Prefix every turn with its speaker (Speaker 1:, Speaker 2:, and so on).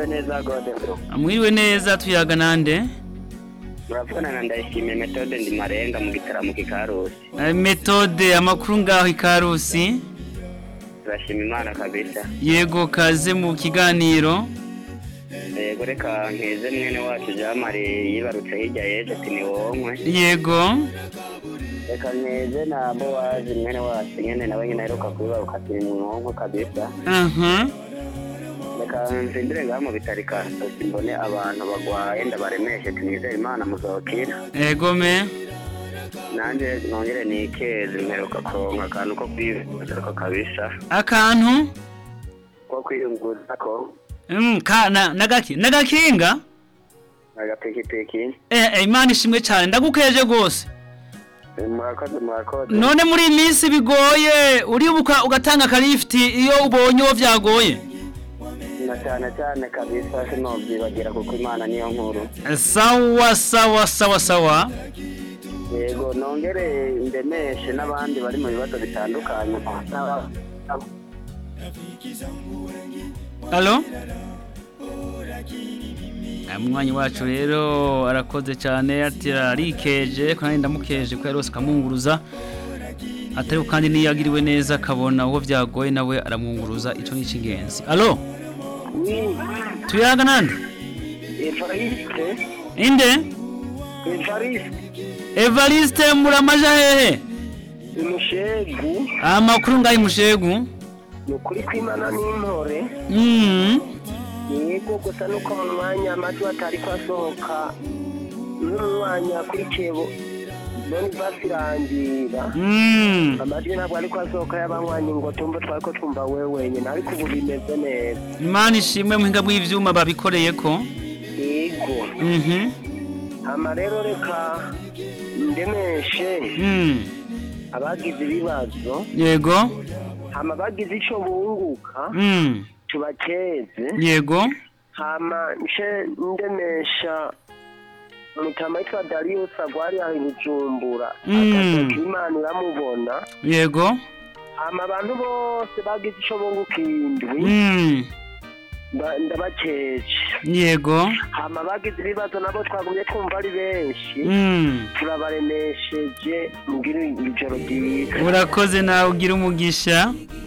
Speaker 1: mwiriwe neza gode bro
Speaker 2: mwiriwe neza tuyaga nande
Speaker 1: muravugana na ndayishimiye metode ndi marenga mu gitaramo kikarusi
Speaker 2: Eh, metode amakuru ngaho ikarusi
Speaker 1: turashima imana kabisa
Speaker 2: yego kaze mu kiganiro
Speaker 1: yego reka nkeze mwene wacu jamari yibarutse hirya yeje ati ni wonkwe
Speaker 2: yego
Speaker 1: reka nkeze na bowazi mwene wacu nyene nawe nyene aheruka kubibaruka ati ni mwonkwe kabisa
Speaker 2: aha
Speaker 1: reka nzindire ngaha mu bitari kasosi mbone abantu bagwaye ndabaremeshe tunizere imana muzokira
Speaker 2: yego me
Speaker 1: nanje nongere nikeze mperuka kuronka akantu ko kwiyunguruza kabisa
Speaker 2: akantu
Speaker 1: ko kwiyunguruza ko
Speaker 2: Mm, ka na nagaki nagakinga
Speaker 1: agapikipiki
Speaker 2: eh, eh, imana ishimwe cyane ndagukeje gose
Speaker 1: murakoze murakoze
Speaker 2: none muri iyi minsi bigoye uribuka ugatanga akarifiti iyo ubonye uwo vyagoye
Speaker 1: na cyane cyane kabisa sinobyibagira kuko imana niyo nkuru
Speaker 2: Eh, sawa sawa sawa sawa
Speaker 1: yego nongere ndemeshe n'abandi bari mu bibazo bitandukanye n'aba-
Speaker 2: Alo? Umwanyi wacu rero arakoze cyane ati arikeje ko nanjye ndamukeje ko yarose akamwunguruza atari kandi niyagiriwe neza akabona uwo byagoye nawe aramwunguruza icyo ni icy'ingenzi alo tuyaga nande
Speaker 1: evariste
Speaker 2: inde
Speaker 1: evariste
Speaker 2: evariste muramaja hehe
Speaker 1: umushegu
Speaker 2: amakuru ngaho imushegu
Speaker 1: ni ukuri kw'imana n'intore
Speaker 2: mm.
Speaker 1: yego gusa nuko mu mwanya amajwi atari kwasohoka nk'umwanya kuri kebo none basirangira
Speaker 2: Mm.
Speaker 1: amajwi ntabwo ari kwasohoka y'abanywanyi ngo tumve twari ko twumva we wenyine ariko ubu bimeze neza
Speaker 2: imana ishimwe muhinga bw'ivyuma babikoreye ko
Speaker 1: yego
Speaker 2: mhm
Speaker 1: hama rero reka ndemeshe
Speaker 2: mm.
Speaker 1: abagize ibibazo
Speaker 2: yego
Speaker 1: hama bagize ico bunguka
Speaker 2: mm.
Speaker 1: tubakeze
Speaker 2: yego
Speaker 1: hama nce ndemesha mutama yitwa Darius agwari aho i Bujumbura
Speaker 2: Mm.
Speaker 1: akazoka imana iramubona
Speaker 2: yego
Speaker 1: hama abantu bose bagize ico bunguka indwi
Speaker 2: mm.
Speaker 1: nda- ndabakeje
Speaker 2: yego
Speaker 1: hama bagize ibibazo nabo twagumye twumva ari benshi
Speaker 2: mm.
Speaker 1: turabaremesheje mugire ijoro ryiza
Speaker 2: urakoze nawe ugira umugisha